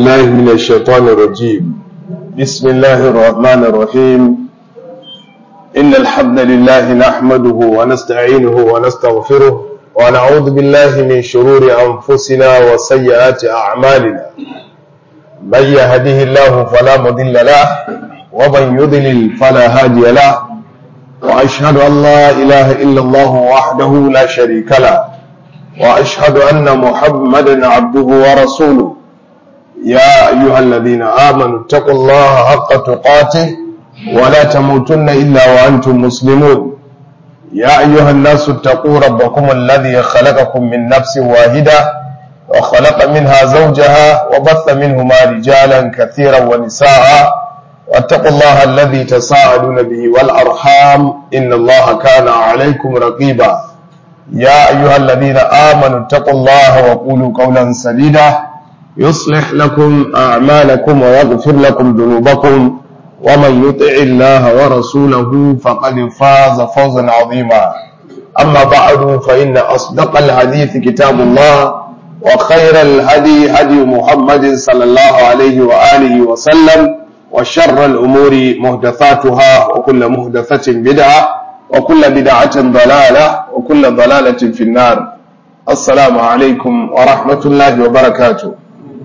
بالله من الشيطان الرجيم بسم الله الرحمن الرحيم إن الحمد لله نحمده ونستعينه ونستغفره ونعوذ بالله من شرور أنفسنا وسيئات أعمالنا من يهده الله فلا مضل له ومن يضلل فلا هادي له وأشهد أن لا إله إلا الله وحده لا شريك له وأشهد أن محمدا عبده ورسوله يا أيها الذين آمنوا اتقوا الله حق تقاته ولا تموتن إلا وأنتم مسلمون يا أيها الناس اتقوا ربكم الذي خلقكم من نفس واحدة وخلق منها زوجها وبث منهما رجالا كثيرا ونساء واتقوا الله الذي تساءلون به والأرحام إن الله كان عليكم رقيبا يا أيها الذين آمنوا اتقوا الله وقولوا قولا سديدا يصلح لكم أعمالكم ويغفر لكم ذنوبكم ومن يطع الله ورسوله فقد فاز فوزا عظيما أما بعد فإن أصدق الحديث كتاب الله وخير الهدي هدي محمد صلى الله عليه وآله وسلم وشر الأمور محدثاتها وكل محدثة بدعة وكل بدعة ضلالة وكل ضلالة في النار السلام عليكم ورحمة الله وبركاته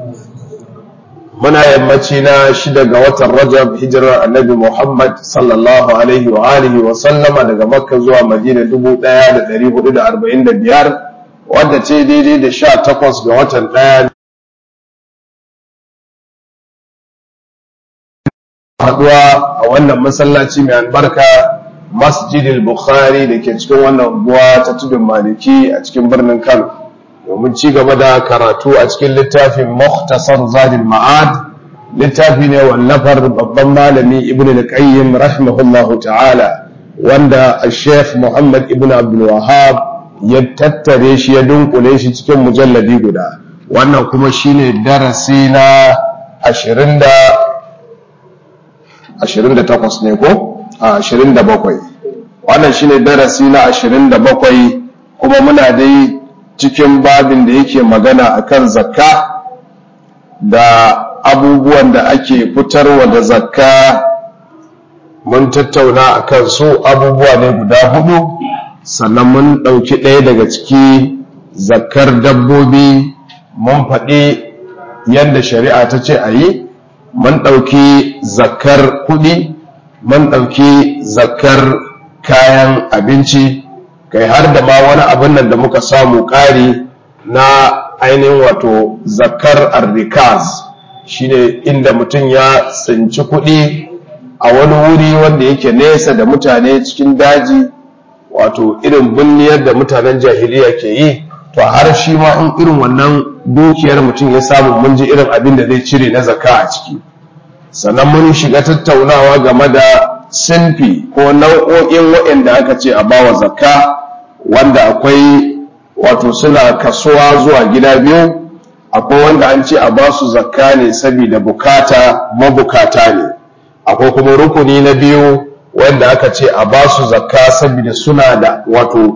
muna yammaci na shida ga watan rajab hijirar annabi muhammad sallallahu alaihi wa alihi wa sallama daga makka zuwa madina 1445 wadda ce daidai da sha takwas ga watan ɗaya haɗuwa a wannan masallaci mai albarka masjidil bukhari da ke cikin wannan unguwa ta tudun maliki a cikin birnin kano domin ci gaba da karatu a cikin littafin Mukhtasar Zadil Ma'ad littafi ne wallafar babban malami Ibn al-Qayyim rahimahullahu ta'ala wanda Sheikh Muhammad Ibn Abdul Wahhab ya tattare shi ya dunkule shi cikin mujalladi guda wannan kuma shine darasi na 20 da 28 ne ko a 27 wannan shine darasi na 27 kuma muna dai cikin babin da yake magana akan zakka da abubuwan da ake fitarwa da zakka mun tattauna akan su abubuwa ne guda hudu sannan mun ɗauki ɗaya daga ciki zakkar dabbobi mun faɗi yadda shari'a ta ce a yi mun ɗauki zakkar kuɗi mun ɗauki zakkar kayan abinci kai har da ma wani abin nan da muka samu ƙari na ainihin wato zakar arrikaz shine inda mutum ya tsinci kuɗi a wani wuri wanda yake nesa da mutane cikin daji wato irin binniyar da mutanen jahiliya ke yi to har shi ma in irin wannan dukiyar mutum ya samu mun ji irin abin da zai cire na zakka a ciki sannan mun shiga tattaunawa game da sinfi ko nau'o'in waɗanda aka ce a bawa zakka wanda akwai wato suna kasuwa zuwa gida biyu akwai wanda an ce a basu zakka ne saboda bukata mabukata ne akwai kuma rukuni na biyu wanda aka ce a basu zakka saboda suna da wato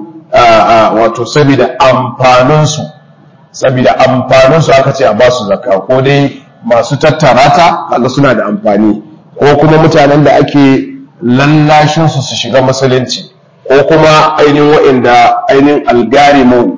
wato saboda amfaninsu saboda amfaninsu aka ce a basu zakka ko dai masu tattara ta kaga suna da amfani ko kuma mutanen da ake lallashinsu su shiga musulunci ko kuma ainihin wa'inda ainihin algarimu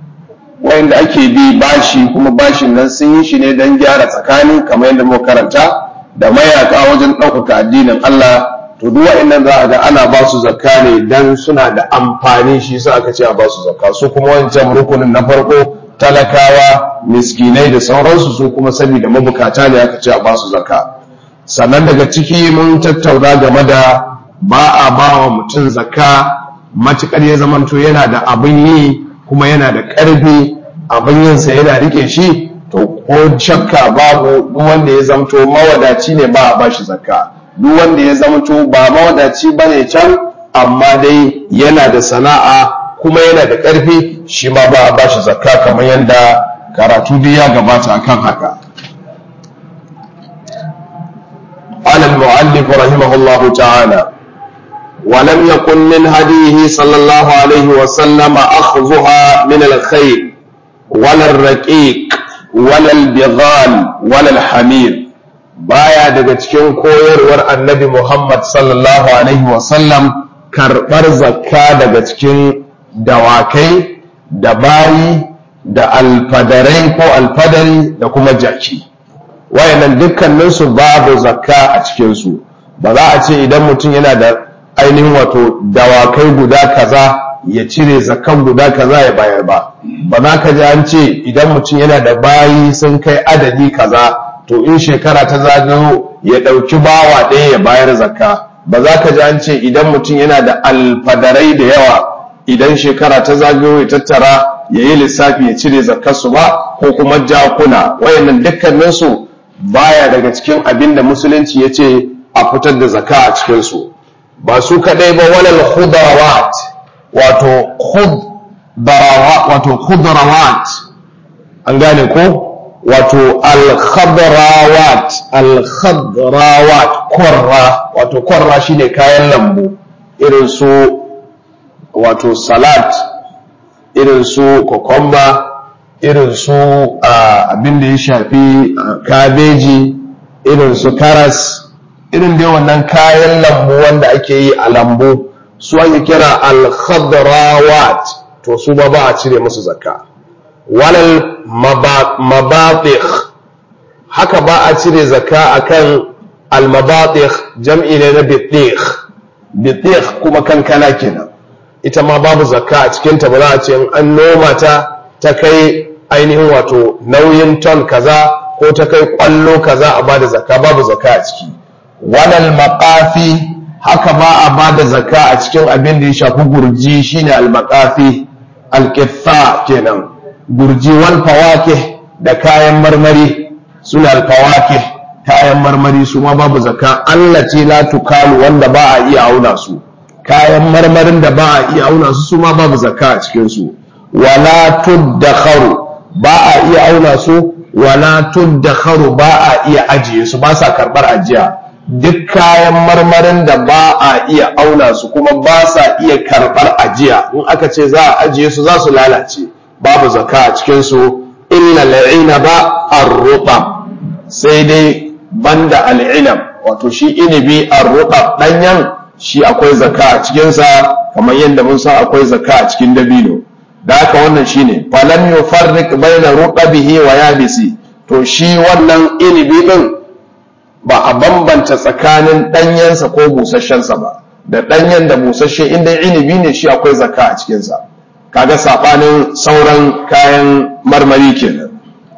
wa'inda ake bi bashi kuma bashin nan sun yi shi ne don gyara tsakani kamar yadda muka karanta da mayaka wajen ɗaukaka addinin Allah to duk wa'innan za a ga ana ba su zakka ne dan suna da amfani shi sa aka ce a ba su zakka su kuma wancan rukunin na farko talakawa miskinai da sauransu su kuma saboda mabukata ne aka ce a ba su zakka sannan daga ciki mun tattauna game da ba a ba wa mutum zakka matuƙar ya zamanto yana da abin yi kuma yana da ƙarfi abin yinsa yana rike shi to ko shakka babu duk wanda ya zamto mawadaci ne ba a ba shi zakka duk wanda ya zamto ba mawadaci ba ne can amma dai yana da sana'a kuma yana da ƙarfi shi ma ba a ba shi zakka kamar yadda karatu dai ya gabata akan haka قال المؤلف رحمه الله تعالى ولم يكن من هديه صلى الله عليه وسلم أخذها من الخيل ولا الرقيق walal bighal walal hamir baya daga cikin koyarwar annabi Muhammad sallallahu alaihi wasallam karɓar zakka daga cikin dawakai da bayi da alfadarai ko alfadari da kuma jaki wayannan dukkaninsu babu zakka a cikinsu ba za a ce idan mutum yana da ainihin wato dawakai guda kaza ya cire zakkan guda kaza ya bayar ba ba za ka ji an ce idan mutum yana da bayi sun kai adadi kaza to in shekara ta zagayo ya ɗauki bawa ɗaya ya bayar zakka ba za ka ji an ce idan mutum yana da alfadarai da yawa idan shekara ta zagayo ya tattara ya yi lissafi ya cire zakkarsu ba ko kuma jakuna wayannan dukkaninsu baya daga cikin abin da musulunci ya ce a fitar da zakka a cikinsu ba su kaɗai ba walal khudrawat wato wato khudrawat an gane ko wato al-khadrawat al-khadrawat korra wato korra shine kayan lambu irin su wato salat irin su kokomba irin su abin da ya shafi kabeji irin su karas irin dai wannan kayan lambu wanda ake yi a lambu su ake kira al-khadrawat to su ba ba a cire musu zakka walal mabatikh haka ba a cire zakka akan al-mabatikh jam'i ne na bitikh bitikh kuma kankana kenan ita ma babu zakka a cikinta ba za a ce in an noma ta ta kai ainihin wato nauyin ton kaza ko ta kai kwallo kaza a bada zakka babu zakka a ciki walal maqafi haka ba a bada zakka a cikin abin da ya shafi gurji shine al maqafi al kenan gurji wal fawakih da kayan marmari suna al fawakih kayan marmari su ma babu zakka allati la tukalu wanda ba a iya auna su kayan marmarin da ba a iya auna su su ma babu zakka a cikin su wala tuddakharu ba a iya auna su wala tuddakharu ba a iya ajiye su ba sa karbar ajiya duk kayan marmarin da ba a iya auna su kuma ba sa iya karbar ajiya in aka ce za a ajiye su za su lalace babu zakka a cikin su illa al'ina ba ar-rutab sai dai banda al'inab wato shi inibi ar-rutab danyan shi akwai zakka a cikin sa kamar yadda mun san akwai zakka a cikin dabino da haka wannan shine falam yufarriq baina ruqabihi wa yabisi to shi wannan inibi din ba a bambanta tsakanin danyensa ko busasshensa ba da danyen da busasshe inda inibi ne shi akwai zakka a cikinsa kaga sabanin sauran kayan marmari kenan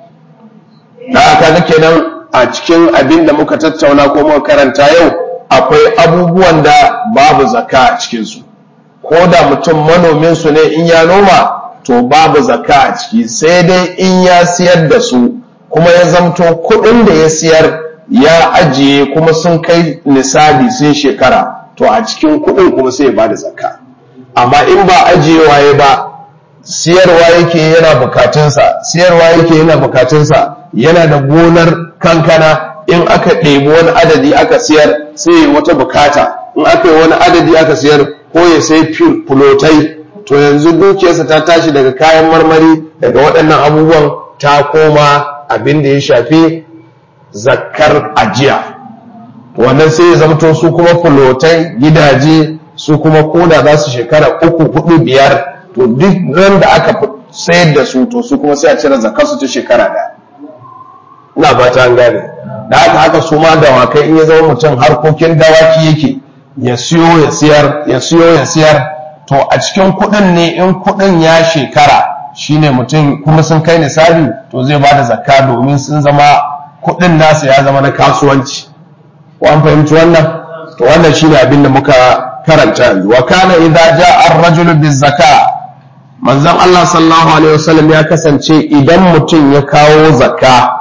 da aka kenan a cikin abin da muka tattauna ko muka karanta yau akwai abubuwan da babu zakka a cikinsu ko da mutum manomin su ne in ya noma to babu zakka a ciki sai dai in ya siyar da su kuma ya zamto kuɗin da ya siyar ya ajiye kuma sun kai nisabi sun shekara to a cikin kuɗin kuma sai ya bada zakka amma in ba ajiyewa ya ba siyarwa yake yana bukatunsa siyarwa yake yana bukatunsa yana da gonar kankana in aka ɗebi wani adadi aka siyar sai ya wata bukata in aka yi wani adadi aka siyar ko ya sai fulotai to yanzu dukiyarsa ta tashi daga kayan marmari daga waɗannan abubuwan ta koma abin da ya shafi zakkar ajiya wannan sai ya zamto su kuma fulotai gidaje su kuma koda za su shekara uku hudu biyar to duk ran da aka sayar da su to su kuma sai a cire zakar su ta shekara ɗaya ina fata an gane da haka haka su ma dawakai in ya zama mutum harkokin dawaki yake ya siyo ya siyar ya siyo ya siyar to a cikin kuɗin ne in kuɗin ya shekara shine mutum kuma sun kai nisabi to zai bada zakka domin sun zama kuɗin nasa ya zama na kasuwanci ko an fahimci wannan to wannan shine abin da muka karanta yanzu wa kana idza jaa ar-rajulu biz-zaka manzon Allah sallallahu alaihi wasallam ya kasance idan mutum ya kawo zakka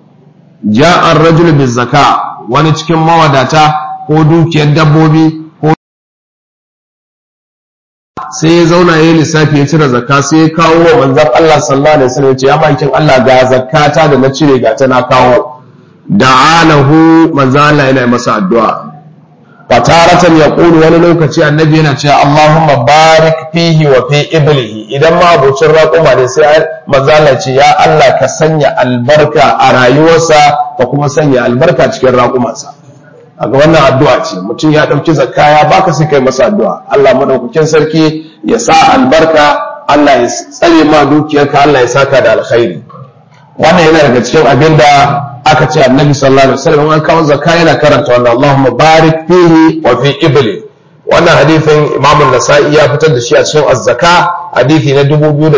jaa ar-rajulu biz-zaka wani cikin mawadata ko dukiyar dabbobi ko sai ya zauna ya yi lissafi ya cire zakka sai ya kawo wa manzon Allah sallallahu alaihi wasallam ya ce ya makin Allah ga zakkata da na cire ga ta na kawo da'alahu manzon Allah yana masa addu'a fataratan ya ƙulu wani lokaci annabi yana cewa Allahumma barik fihi wa fi iblihi idan ma abocin raƙuma ne sai mazala ce ya Allah ka sanya albarka a rayuwarsa ka kuma sanya albarka cikin raƙumansa a ga wannan addu'a ce mutum ya ɗauki zakka ya baka sai kai masa addu'a Allah madaukakin sarki ya sa albarka Allah ya tsare ma dukiyarka Allah ya saka da alkhairi wannan yana daga cikin abin da aka ce annabi sallallahu alaihi wasallam an kawo zakka yana karanta wannan Allahumma barik fihi wa fi ibli wannan hadithin Imam an-Nasa'i ya fitar da shi a cikin az-zaka hadithi na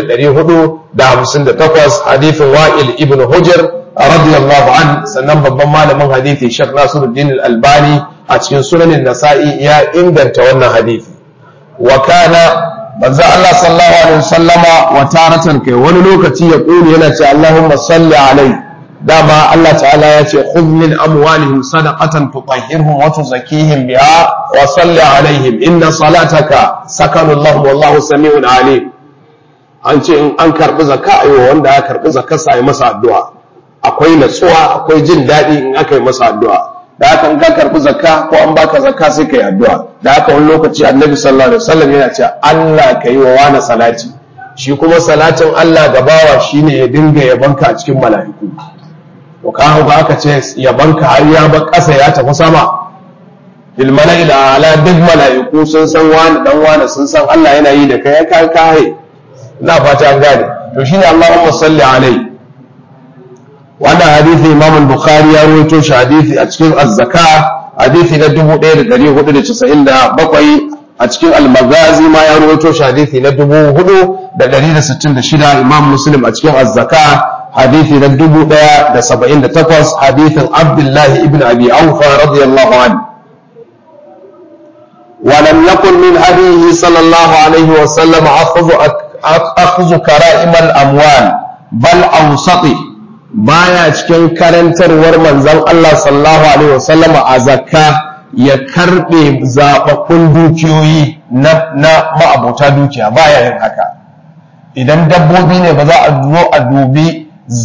2458 hadithin Wa'il ibn Hujr radiyallahu an sannan babban malamin hadithi Sheikh Nasiruddin al-Albani a cikin sunanin Nasa'i ya inganta wannan hadithi wa kana manzo Allah sallallahu alaihi wasallama wa taratan kai wani lokaci ya kulu yana ce Allahumma salli alaihi dama Allah ta'ala ya ce khudh min amwalihim sadaqatan tutahhirhum wa tuzakkihim biha wa salli alaihim inna salataka sakanu lahum wallahu samiun alim an ce in an karbi zakka ayo wanda ya karbi zakka sai masa addu'a akwai natsuwa akwai jin daɗi in aka yi masa addu'a da haka in ka karbi zakka ko an baka zakka sai kai addu'a da haka wani lokaci annabi sallallahu alaihi wasallam yana cewa Allah kai wa wani salati shi kuma salatin Allah gabawa shine ya dinga yabanka a cikin mala'iku to ka hau aka ce yabanka har ya bar ƙasa ya tafi sama bil mala'il ala duk mala'iku sun san wani dan wani sun san Allah yana yi da kai ya kai kai ina fata an gane to shine Allahumma salli alai wannan hadisi Imam al-Bukhari ya rawaito shi hadisi a cikin az-zaka hadisi na 1497 a cikin al-Maghazi ma ya rawaito shi hadisi na 4166 Imam Muslim a cikin az-zaka حديث ندب دا سبعين تقص حديث عبد الله ابن أبي أوفى رضي الله عنه ولم يكن من هديه صلى الله عليه وسلم أخذ, أخذ كرائم الأموال بل أوسطي baya cikin karantarwar manzon Allah sallallahu alaihi wasallam a zakka ya karbe zababbun dukiyoyi na ma'abota dukiya baya yin haka idan dabbobi ne ba za a zo a dubi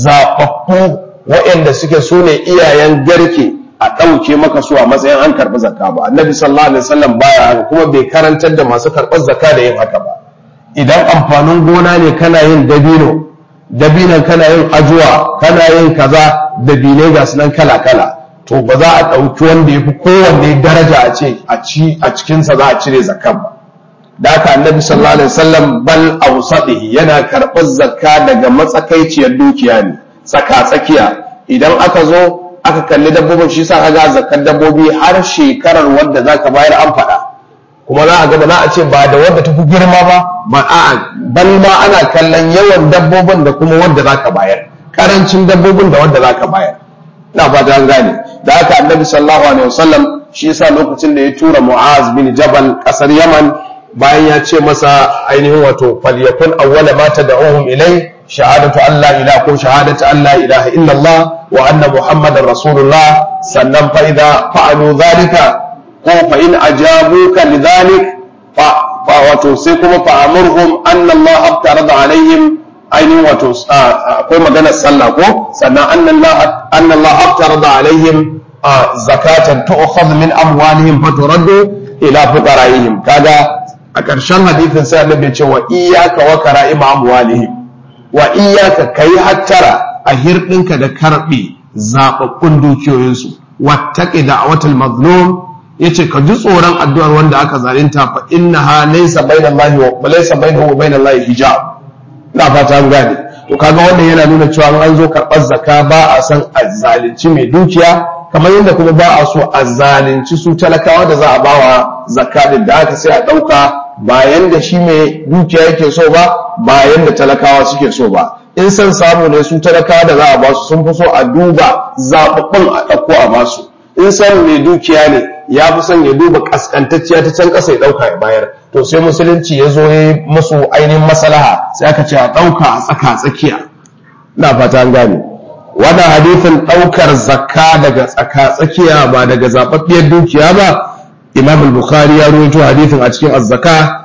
zaɓaɓɓu waɗanda suke su ne iyayen garke a ɗauke maka su a matsayin an karɓi zakka ba annabi sallallahu alaihi wasallam baya haka kuma bai karantar da masu karɓar zakka da yin haka ba idan amfanin gona ne kana yin dabino dabinon kana yin ajuwa kana yin kaza dabinai ga su nan kala kala to ba za a ɗauki wanda ya fi kowanne daraja a ce a cikinsa za a cire zakkan ba da haka annabi sallallahu alaihi wasallam bal awsadihi yana karɓar zakka daga matsakaiciyar dukiya ne tsaka tsakiya idan aka zo aka kalli dabbobin shi sa kaga zakkar dabbobi har shekarar wadda zaka bayar an faɗa kuma za a ga ba za a ce ba da wadda tafi girma ba ba a'a bal ma ana kallon yawan dabbobin da kuma wadda zaka bayar karancin dabbobin da wadda zaka bayar ina fata an gane da haka annabi sallallahu alaihi wasallam shi yasa lokacin da ya tura mu'az bin jabal kasar yaman bayan ya ce masa ainihin wato falyakun awwala ma tad'uhum ilai shahadatu an la ilaha ko shahadatu an la ilaha illallah wa anna muhammadar rasulullah sannan fa idza fa'alu dhalika ko fa in ajabuka lidhalik fa wato sai kuma fa amurhum anna allah abtarada alaihim ainihin wato akwai maganar sallah ko sannan anna allah anna allah abtarada alaihim zakatan tu'khadhu min amwalihim faturaddu ila fuqaraihim kaga a ƙarshen hadithin sai annabi ce wa iyyaka wa kara'ima amwalihim wa iyyaka kai hattara a hirɗinka da karɓe zaɓaɓɓun dukiyoyinsu wattaqi da'watal mazlum yace ka ji tsoron addu'ar wanda aka zalunta fa innaha laysa bainallahi wa laysa bainahu wa bainallahi hijab ina fata an gane to kaga wannan yana nuna cewa an zo karɓar zakka ba a san a zalunci mai dukiya kamar yadda kuma ba a so a zalunci su talakawa da za a bawa zakka din da aka sai a ɗauka bayan da shi mai dukiya yake so ba bayan da talakawa suke so ba in san samu ne su talakawa da za a basu sun fi so a duba zaɓaɓɓun a ɗauko a basu in san mai dukiya ne ya fi son ya duba ƙasƙantacciya ta can ƙasa ya ɗauka ya bayar to sai musulunci ya zo ya yi musu ainihin masalaha sai aka ce a ɗauka a tsaka tsakiya na fata an gane wannan hadithin ɗaukar zakka daga tsaka tsakiya ba daga zaɓaɓɓiyar dukiya ba imam al-bukhari ya rawaito hadithin a cikin az-zaka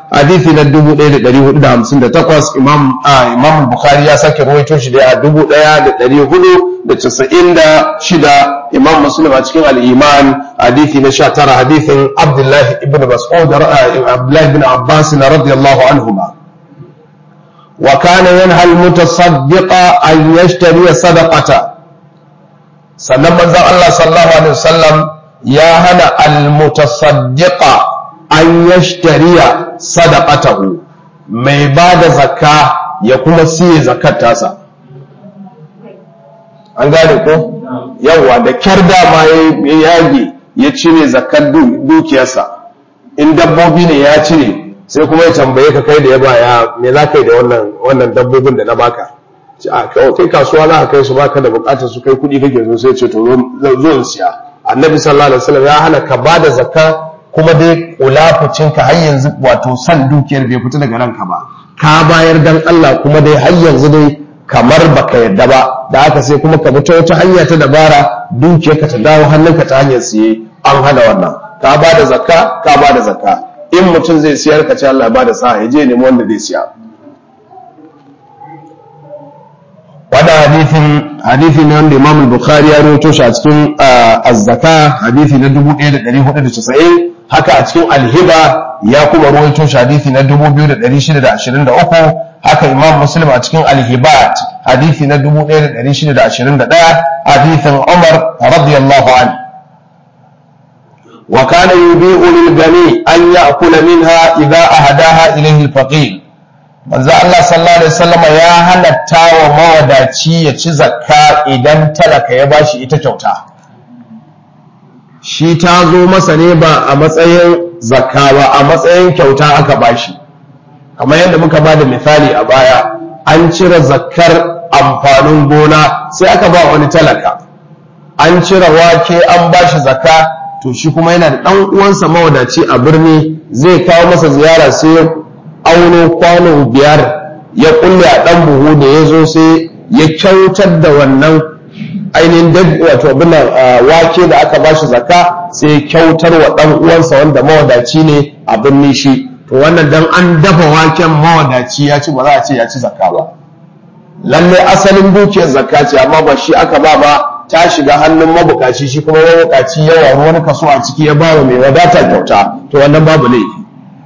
hadithi na 1458 imam imam bukhari ya sake rawaito shi da 1496 imam muslim a cikin al-iman hadithi na 19 hadithin abdullah ibn mas'ud abdullah ibn abbas radiyallahu anhuma wa kana yanha al-mutasaddiqa an yashtari sadaqata sannan manzon Allah sallallahu alaihi wasallam ya hana al-mutasaddiqa an yashtariya sadaqatahu mai ba da zakka ya kuma siye zakkar tasa an gane ko yawa da kyar dama ya yage ya cire zakkar dukiyarsa in dabbobi ne ya cire sai kuma ya tambaye ka kai da ya baya me za ka yi da wannan wannan dabbobin da na baka a kai kasuwa za ka kai su baka da bukatar su kai kuɗi kake zo sai ce to zo in siya annabi sallallahu alaihi wasallam ya hana ka ba da zakka kuma dai kulafucinka har yanzu wato san dukiyar bai fita daga ranka ba ka bayar dan Allah kuma dai har yanzu dai kamar baka yadda ba da haka sai kuma ka fita wata hanya ta dabara dukiyarka ta dawo hannunka ta hanyar siye an hana wannan ka ba da zakka ka ba da zakka in mutum zai siyar ka ce Allah ba da sa'a ya je nemi wanda zai siya wannan hadithin hadithi ne wanda Imam Bukhari ya rawaito shi a cikin az-zaka hadithi na 1490 haka a cikin al-hiba ya kuma rawaito shi hadithi na 2623 haka Imam Muslim a cikin al-hibat hadithi na 1621 hadithin Umar radiyallahu anhu wa kana yubi'u lil gani an ya'kula minha idha ahadaha ilayhi al-faqir manzo Allah sallallahu alaihi wasallam ya halatta wa mawadaci ya ci zakka idan talaka ya bashi ita kyauta shi ta zo masa ne ba a matsayin zakka ba a matsayin kyauta aka bashi kamar yadda muka ba da misali a baya an cire zakkar amfanin gona sai aka ba wani talaka an cire wake an bashi zakka to shi kuma yana da ɗan uwansa mawadaci a birni zai kawo masa ziyara sai auno kwano biyar ya kulle a ɗan buhu da ya zo sai ya kyautar da wannan ainihin wato abin wake da aka bashi zakka sai kyautar wa ɗan uwansa wanda mawadaci ne a birni shi to wannan dan an dafa waken mawadaci ya ci ba za a ce ya ci zakka ba lalle asalin dukiyar zakka ce amma ba shi aka ba ba ta shiga hannun mabukaci shi kuma mabukaci yawa wani kaso a ciki ya ba wa mai wadata kyauta to wannan babu laifi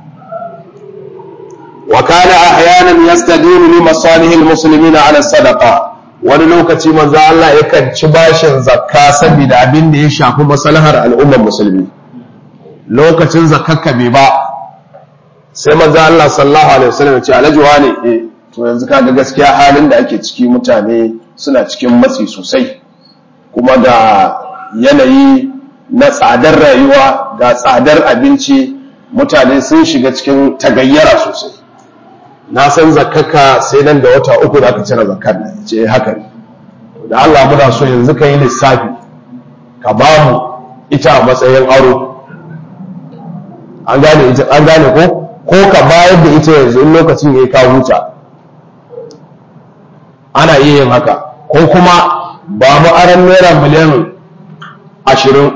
وكان احيانا يستدين لمصالح المسلمين على الصدقه wani lokaci manzo Allah yakan ci bashin zakka saboda abin da ya shafi maslahar al'ummar musulmi lokacin zakkarka bai ba sai manzo Allah sallallahu alaihi wasallam ya ce alhaji wane eh to yanzu kaga gaskiya halin da ake ciki mutane suna cikin matsi sosai kuma da yanayi na tsadar rayuwa ga tsadar abinci mutane sun shiga cikin tagayyara sosai na san zakaka sai nan da wata uku da aka cire zakar nan ce haka ne da Allah muna so yanzu ka yi lissafi ka ba mu ita a matsayin aro an gane ita an gane ko ko ka bayar da ita yanzu in lokacin yayi ka huta ana iya yin haka ko kuma ba mu aran naira miliyan ashirin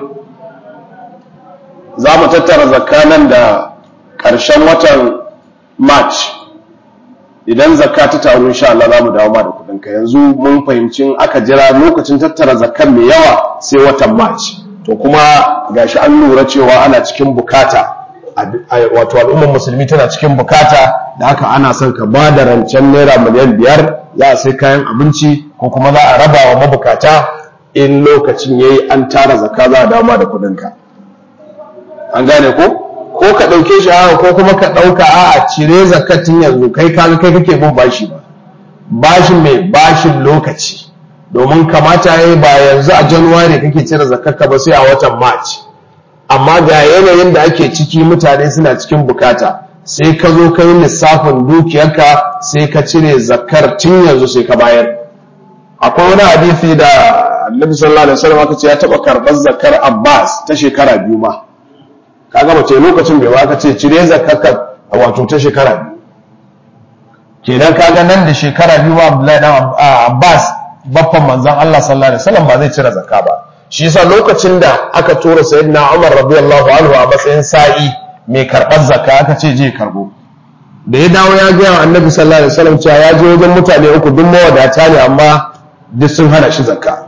za mu tattara zakka nan da ƙarshen watan march idan zakka ta taru insha Allah za mu dawo ma da kudin ka yanzu mun fahimci aka jira lokacin tattara zakkan mai yawa sai watan March to kuma gashi an lura cewa ana cikin bukata wato al'ummar musulmi tana cikin bukata da haka ana son ka ba da rancen naira miliyan biyar za a sai kayan abinci ko kuma za a raba wa mabukata in lokacin yayi an tara zakka za a dawo ma da kudin ka an gane ko ko ka ɗauke shi haka ko kuma ka ɗauka a cire zakatin yanzu kai kaga kai kake bin bashi ba bashin mai bashin lokaci domin kamata yayi ba yanzu a januwari kake cire zakarka ba sai a watan march amma ga yanayin da ake ciki mutane suna cikin bukata sai ka zo ka yi lissafin dukiyarka sai ka cire zakar tun yanzu sai ka bayar akwai wani hadisi da annabi sallallahu alaihi wasallam aka ce ya taba karɓar zakar abbas ta shekara biyu ma kaga mace lokacin bai ba ka ce cire zakaka wato ta shekara biyu kenan kaga nan da shekara biyu ba Abdullahi dan Abbas baffan manzon Allah sallallahu alaihi wasallam ba zai cire zakka ba shi yasa lokacin da aka tura sayyidina Umar radiyallahu anhu a matsayin sa'i mai karɓar zakka aka ce je karbo da ya dawo ya gaya wa annabi sallallahu alaihi wasallam cewa ya je wajen mutane uku duk mawadata ne amma duk sun hana shi zakka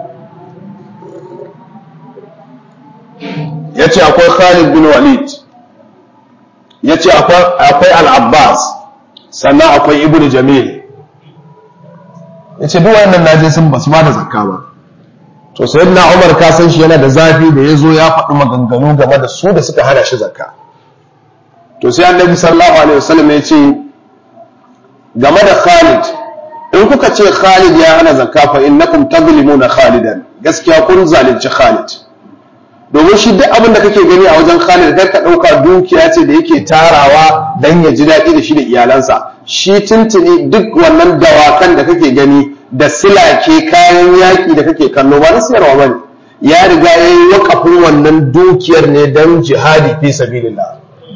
ya ce akwai khalid bin walid ya ce akwai al-abbas sannan akwai ibnu jamil ya ce duk wannan naje sun basu ba da zakka ba to sai na umar ka san shi yana da zafi da ya zo ya faɗi maganganu game da su da suka hana shi zakka to sai annabi sallallahu alaihi wasallam ya ce game da khalid in kuka ce khalid ya hana zakka fa innakum tadlimuna khalidan gaskiya kun zalunci khalid domin shi duk abin da kake gani a wajen khalid kar ka ɗauka dukiya ce da yake tarawa dan ya ji daɗi da shi da iyalansa shi tuntuni duk wannan dawakan da kake gani da silake kayan yaƙi da kake kallo ba na siyarwa bane ya riga ya yi wakafin wannan dukiyar ne don jihadi fi sabilillah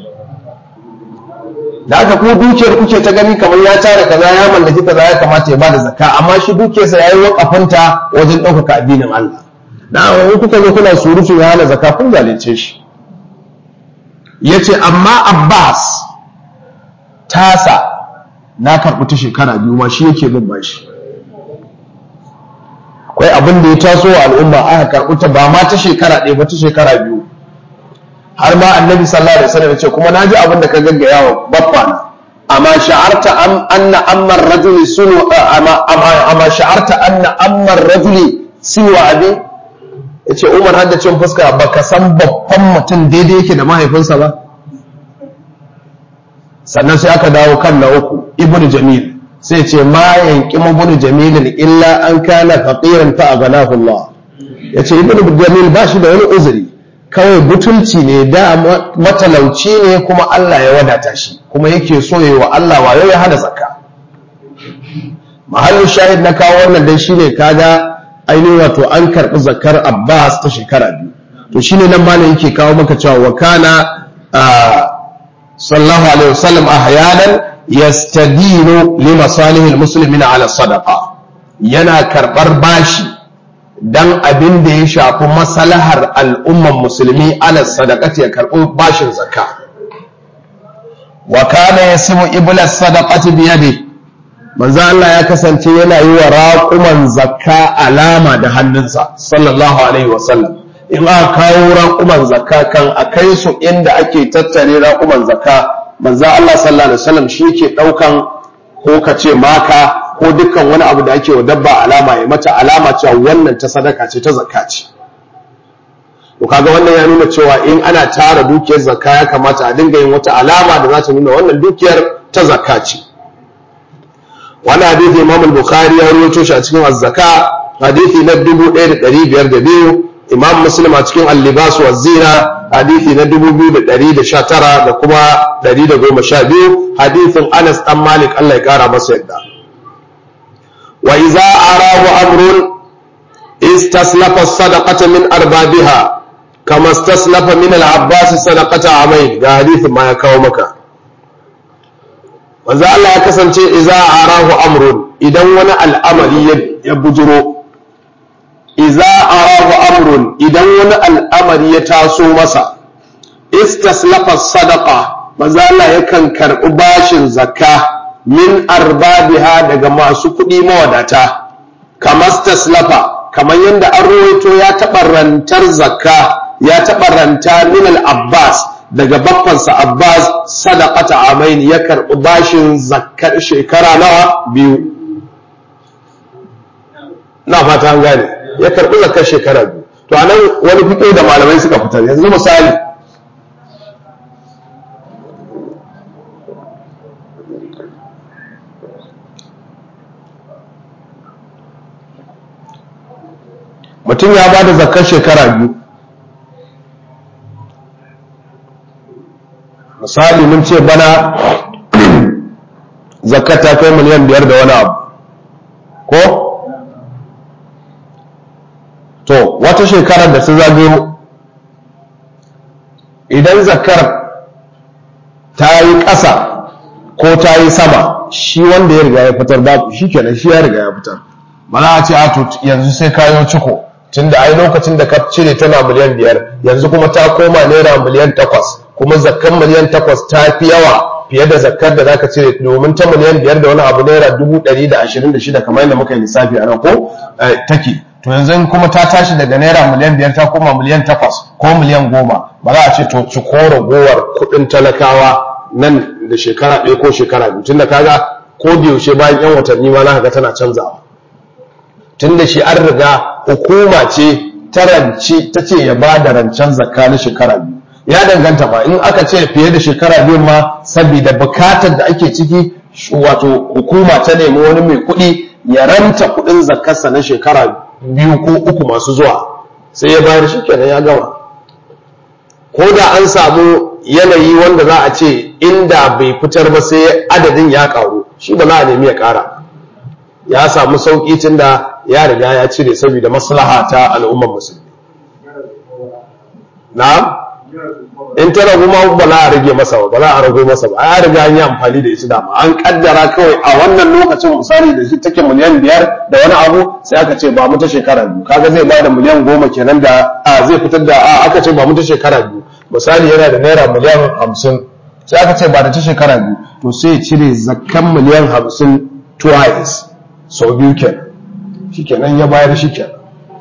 da aka kuma dukiyar kuke ta gani kamar ya tara kaza ya mallaki kaza ya kamata ya bada zakka amma shi dukiyarsa ya yi wakafinta wajen ɗaukaka addinin Allah da in kuka zo kuna surutu ya hana zakka kun zalunce shi yace amma Abbas tasa na karɓi ta shekara biyu ma shi yake bin bashi akwai abin da ya taso wa al'umma aka karɓi ta ba ma ta shekara ɗaya ba ta shekara biyu har ma annabi sallallahu alaihi wasallam ya ce kuma naji abin da ka gaggaya wa baffa na amma sha'arta am anna ammar rajuli sunu amma amma sha'arta anna ammar rajuli siwa abi yace Umar hadda cin fuska baka san babban mutum daidai yake da mahaifinsa ba sannan sai aka dawo kan na uku ibnu jamil sai ce ma yanki ibnu jamil illa an kana faqiran fa aghnahu Allah yace ibnu jamil ba shi da wani uzuri kawai butulci ne da matalauci ne kuma Allah ya wadata shi kuma yake so yayi wa Allah wayo ya hada zakka mahallin shahid na kawo wannan dai shine kaga ainihin wato an karbi zakkar Abbas ta shekara biyu to shine nan malam yake kawo maka cewa wa kana sallallahu alaihi wasallam ahyanan yastadinu li masalihil muslimina ala sadaqa yana karbar bashi dan abin da ya shafi maslahar al'umman musulmi ala sadaqati ya karbo bashin zakka wa kana yasimu iblas sadaqati bi yadi manzo Allah ya kasance yana yi wa raquman zakka alama da hannunsa sallallahu alaihi wasallam in aka kawo raƙuman zakka kan a kai su inda ake tattare raƙuman zakka manzo Allah sallallahu alaihi wasallam shi ke ɗaukan ko ka ce maka ko dukkan wani abu da ake wa dabba alama ya mata alama cewa wannan ta sadaka ce ta zakka ce to kaga wannan ya nuna cewa in ana tara dukiyar zakka ya kamata a dinga yin wata alama da za ta nuna wannan dukiyar ta zakka ce wannan hadisi Imam al-Bukhari ya rawaito shi a cikin az-zakka hadisi na 1502 imam muslim a cikin al-libas wa zina hadithi na 2119 da kuma 112 hadithin Anas dan Malik Allah ya kara masa yadda wa idza arahu amrun istaslafa as-sadaqata min arbabiha kama istaslafa min al-abbas sadaqata amayn ga hadithin ma ya kawo maka wanzu Allah ya kasance idza arahu amrun idan wani al'amari ya bujuro iza arahu amrun idan wani al'amari ya taso masa istaslafa sadaqa maza Allah yakan karɓi bashin zakka min arbabiha daga masu kuɗi mawadata kamar staslafa kamar yadda an rawaito ya taɓa rantar zakka ya taɓa ranta min al-abbas daga baffansa abbas sadaqata amain ya karɓi bashin zakkar shekara nawa biyu na fata an gane ya karɓi zakar shekara biyu to anan wani fito da malamai suka fitar yanzu misali mutum ya ba da zakar shekara biyu misali mun ce bana zakar ta kai miliyan biyar da wani abu ko to wata shekarar da su zagayo idan zakar ta yi ƙasa ko ta yi sama shi wanda ya riga ya fitar babu shi kenan shi ya riga ya fitar ba za a ce a to yanzu sai kayo ciko tun da ai lokacin da ka cire tana miliyan biyar yanzu kuma ta koma naira miliyan takwas kuma zakkan miliyan takwas ta fi yawa fiye da zakkar da zaka cire domin ta miliyan biyar da wani abu naira dubu ɗari da ashirin da shida kamar yadda muka yi lissafi a nan ko take to yanzu kuma ta tashi daga naira miliyan biyar ta koma miliyan takwas ko miliyan goma ba za a ce to ci ko ragowar kuɗin talakawa nan da shekara ɗaya ko shekara biyu tunda kaga ko da yaushe bayan yan watanni ma za ga tana canzawa tunda shi an riga hukuma ce ta rance ta ce ya ba da rancen zakka na shekara biyu ya danganta ba in aka ce fiye da shekara biyu ma saboda bukatar da ake ciki wato hukuma ta nemi wani mai kuɗi ya ranta kuɗin zakkarsa na shekara biyu ko uku masu zuwa sai ya bayar shi kenan ya gama ko da an samu yanayi wanda za a ce inda bai fitar ba sai adadin ya karu shi ba za a nemi ya kara ya samu sauƙi tun da ya riga ya cire saboda maslaha ta al'ummar musulmi na in ta ragu ma ba za a rage masa ba ba za a rago masa ba ya riga an yi amfani da ita dama an kaddara kawai a wannan lokacin misali da shi take miliyan biyar da wani abu sai aka ce ba mu ta shekara biyu kaga zai ba da miliyan goma kenan da a zai fitar da a aka ce ba mu ta shekara biyu misali yana da naira miliyan hamsin sai aka ce ba da ta shekara biyu to sai ya cire zakkan miliyan hamsin twice sau biyu kenan shi kenan ya bayar shi kenan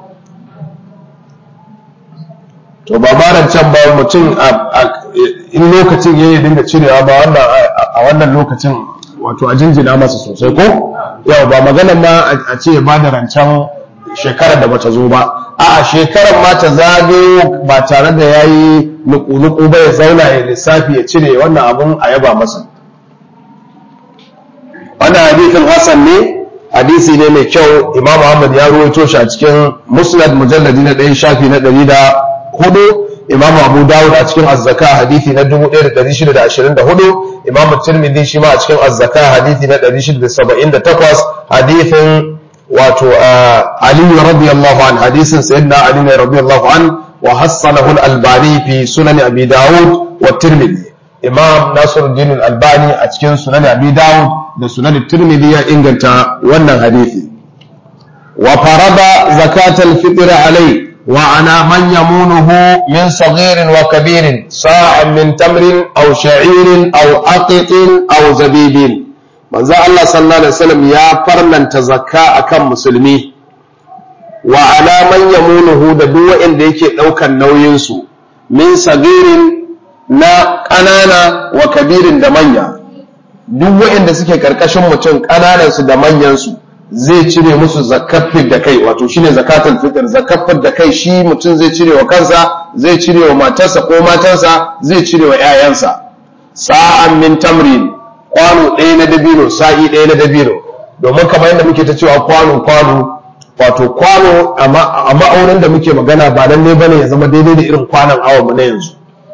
to ba baran can ba mutum in lokacin ya yi dinga cirewa ba a wannan lokacin wato a jinjina masa sosai ko yau ba maganar ma a ce ba da rancen shekarar da bata zo ba a shekarar ma ta zagayo ba tare da ya yi nuku-nuku ba ya zauna ya lissafi ya cire wannan abun a yaba masa wannan hadithin hassan ne hadisi ne mai kyau imam ahmad ya ruwaito shi a cikin musnad mujalladi na ɗaya shafi na ɗari da hudu imam abu dawud a cikin azzaka hadisi na 1624 imam tirmidhi shi ma a cikin azzaka hadisi na 678 hadisin wato ali radiyallahu an hadisin sayyidina ali radiyallahu an wa hassanahu al-albani fi sunan abi dawud wa tirmidhi imam nasiruddin al-albani a cikin sunan abi dawud da sunan tirmidhi ya inganta wannan hadisi wa farada zakatal fitr alayhi وعلى من يمونه من صغير وكبير صاع من تمر أو شعير أو عقط أو زبيب manzo Allah sallallahu alaihi wasallam ya farlanta zakka akan musulmi wa ala man yamunuhu da duk wanda yake daukan nauyin su min sagirin na ƙanana wa kabirin da manya duk wanda suke karkashin mutum ƙananan su da manyan su zai cire musu zakafin da kai wato shine zakatul fitr zakafin da kai shi mutum zai cire wa kansa zai cire wa matarsa ko matarsa zai cire wa ƴaƴansa sa'an min tamrin kwano ɗaya na dabino sa'i ɗaya na dabino domin kamar yadda muke ta cewa kwano kwano wato kwano a ma'aunin da muke magana ba lalle bane ya zama daidai da irin kwanon awon mu na yanzu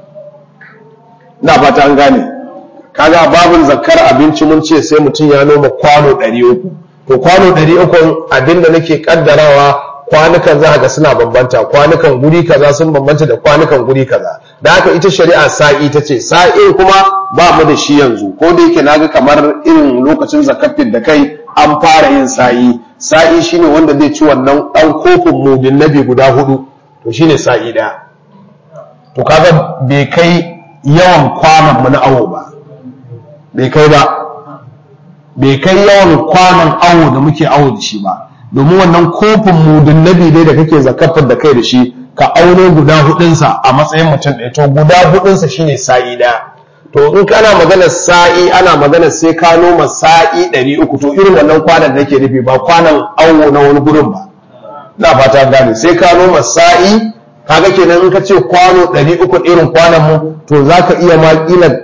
ina fata an gane kaga babin zakkar abinci mun ce sai mutum ya noma kwano ɗari uku to kwano ɗari uku abinda nake kaddarawa kwanukan za ga suna bambanta kwanukan guri kaza sun bambanta da kwanukan guri kaza da haka ita shari'a sa'i ta ce sa'i kuma ba mu da shi yanzu ko da yake naga kamar irin lokacin zakafin da kai an fara yin sa'i sa'i shine wanda zai ci wannan ɗan kofin mudin nabi guda hudu to shine sa'i ɗaya to kaga bai kai yawan kwanan mu na awo ba bai kai ba bai kai yawan kwanan awo da muke awo da shi ba domin wannan kofin mudun nabi dai da kake zakafar da kai da shi ka auno guda hudunsa a matsayin mutum ɗaya to guda hudunsa shine sa'i ɗaya to in kana magana sa'i ana magana sai ka noma sa'i ɗari uku to irin wannan kwanan da ke nufi ba kwanan awo na wani gurin ba na fata gane sai ka noma sa'i kaga kenan in ka ce kwano ɗari uku irin kwanan mu to za ka iya ma kila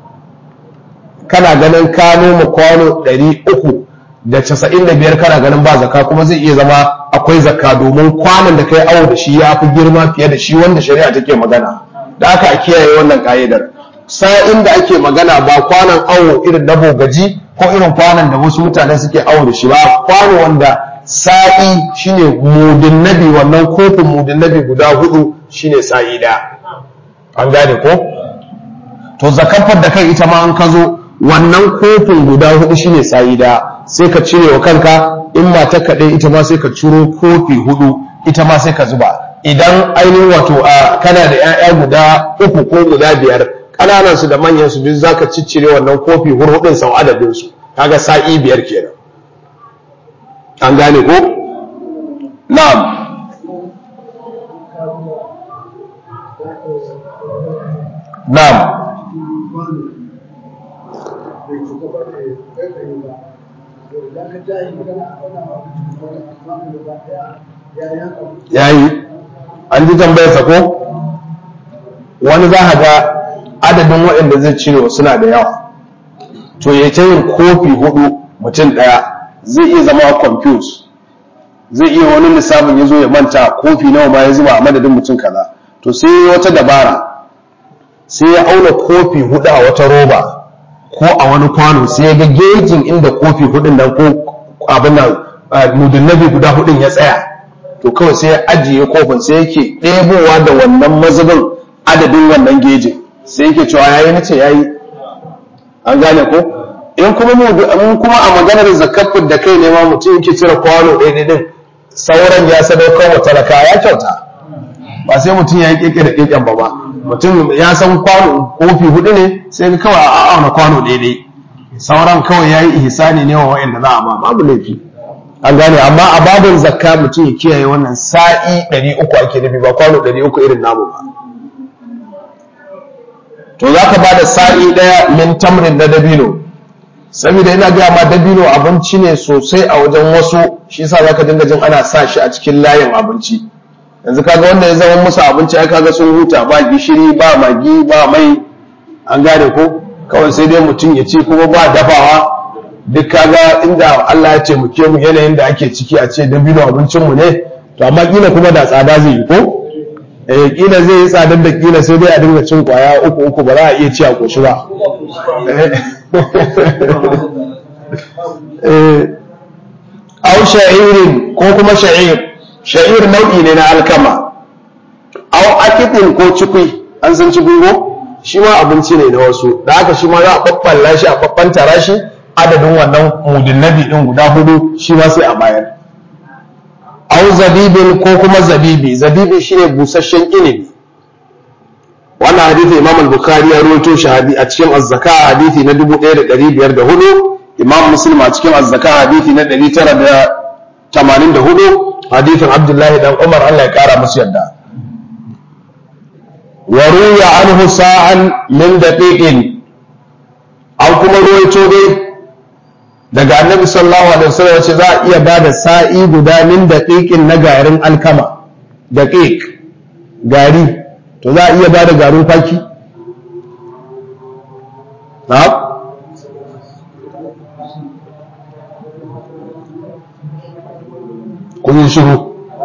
kana ganin ka noma kwano ɗari uku da casa'in da biyar kana ganin ba zaka kuma zai iya zama akwai zakka domin kwanan da kai awo da shi ya fi girma fiye da shi wanda shari'a take magana da aka a kiyaye wannan ka'idar sa'in da ake magana ba kwanan awo irin na bogaji ko irin kwanan da wasu mutane suke awo da shi ba kwano wanda sa'i shine mudin nabi wannan kofin mudin nabi guda hudu shine sa'i da an gane ko to zakafar da kai ita ma an ka zo wannan kofin guda hudu shine sa'i da sai ka cire wa kanka in mata kaɗai ita ma sai ka ciro kofi hudu ita ma sai ka zuba idan ainihin wato a kana da 'ya'ya guda uku ko guda biyar ƙananan su da manyan su duk zaka ciccire wannan kofi hurhudin sau adadin su kaga sa'i biyar kenan an gane ko na'am na'am yayi an ji tambayarsa ko wani za a ga adadin waɗanda zai cire suna da yawa to ya ta yin kofi hudu mutum ɗaya zai iya zama confused zai iya wani lissafin ya zo ya manta kofi nawa ma ya zuba a madadin mutum kaza to sai wata dabara sai ya auna kofi hudu a wata roba ko a wani kwano sai ya ga gejin inda kofi hudun nan ko abin nan mudunnabi guda hudun ya tsaya to kawai sai ya ajiye kofin sai yake ɗebowa da wannan mazubin adadin wannan gejin sai yake cewa yayi nace yayi an gane ko in kuma mu kuma a maganar zakafin da kai ne ma mutum yake cire kwano ɗaya din sauran ya sadaukar wa talaka ya kyauta ba sai mutum ya yi keke da keken ba ba mutum ya san kwano kofi hudu ne sai ka kawai a auna kwano ɗaya sauran kawai ya yi ihsani ne wa wa'anda za a ba babu laifi an gane amma a babin zakka mutum ya kiyaye wannan sa'i 300 ake nufi ba kwano 300 irin namu ba to za ka ba da sa'i ɗaya min tamrin na dabino saboda ina gaya ma dabino abinci ne sosai a wajen wasu shi yasa za ka dinga jin ana sa shi a cikin layin abinci yanzu kaga wanda ya zama musu abinci ai kaga sun huta ba gishiri ba magi ba mai an gane ko kawai sai dai mutum ya ci kuma ba dafawa duk kaga inda Allah ya ce mu ke mu yanayin da ake ciki a ce dabino abincin mu ne to amma kila kuma da tsada zai yi ko eh kila zai yi tsadar da kila sai dai a dinga cin kwaya uku uku ba za a iya ci a koshi ba eh au sha'irin ko kuma sha'ir sha'ir nau'i ne na alkama au akitin ko cikui an san cikui ko shi ma abinci ne na wasu da haka shi ma za a babballa shi a babbantara shi adadin wannan mudin nabi din guda hudu shi ma sai a bayar au zabibin ko kuma zabibi zabibi shine busasshen inibi wannan hadisi imam al-bukhari ya rawaito shi a cikin az-zaka hadisi na 1504 imam muslim a cikin az-zaka hadisi na 984 hadisin abdullahi dan umar Allah ya kara musu yadda wa ruya anhu sa'an min daqiqin an kuma ruwaito dai daga annabi sallallahu alaihi wasallam yace za a iya bada sa'i guda min daqiqin na garin alkama daqiq gari to za a iya bada garin kwaki na'am kun yi shiru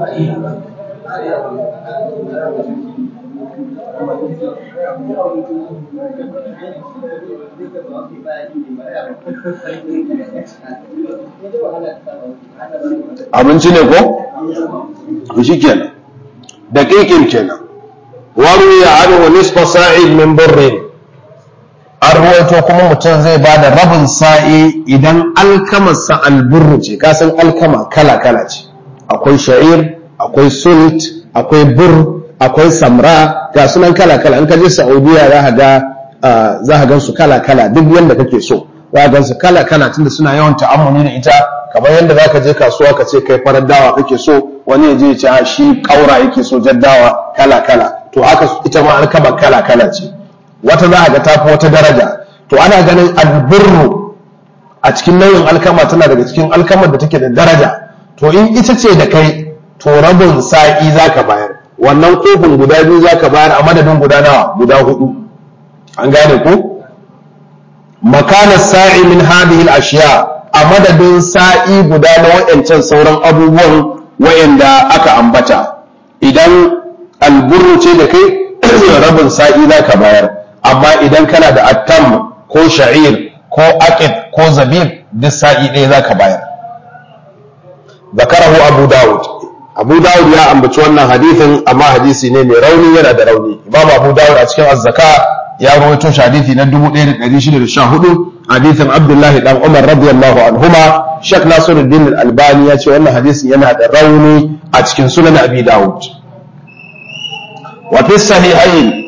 abinci ne ko? shi kenan da kekin kenan wani ya arhu nisfa sa'id min birrin an ruwaito kuma mutum zai ba da rabin sa'i idan alkamarsa alburru ce kasan alkama kala-kala ce akwai sha'ir akwai sult akwai bur akwai samra ga sunan kala-kala in ka je saudiya za ka ga za ka gan su kala-kala duk yanda kake so za ka gan su kala-kala tunda suna yawan ta'ammuli da ita kamar yadda za ka je kasuwa ka ce kai farar dawa kake so wani ya je ya ce a shi kaura yake so jaddawa kala-kala to haka ita ma alkama kala-kala ce wata za a ga tafi wata daraja to ana ganin albirru a cikin nau'in alkama tana daga cikin alkamar da take da daraja to in ita ce da kai to rabin sa'i za ka bayar wannan kofin guda biyu za ka bayar a madadin guda nawa guda hudu an gane ku makanar sa'i min hadhihi al-ashiya a madadin sa'i guda na wayancan sauran abubuwan wayanda aka ambata idan alburru ce da kai rabin sa'i za ka bayar amma idan kana da attam ko sha'ir ko aqid ko zabib duk sa'i ɗaya za ka bayar zakarahu abu dawud abu dawud ya ambaci wannan hadithin amma hadisi ne mai rauni yana da rauni imam abu dawud a cikin azzaka ya rawaito shi hadisi na 1614 hadithin abdullahi dan umar radiyallahu anhuma shek nasiruddin al-albani ya ce wannan hadisin yana da rauni a cikin sunan abi dawud wa fi sahihain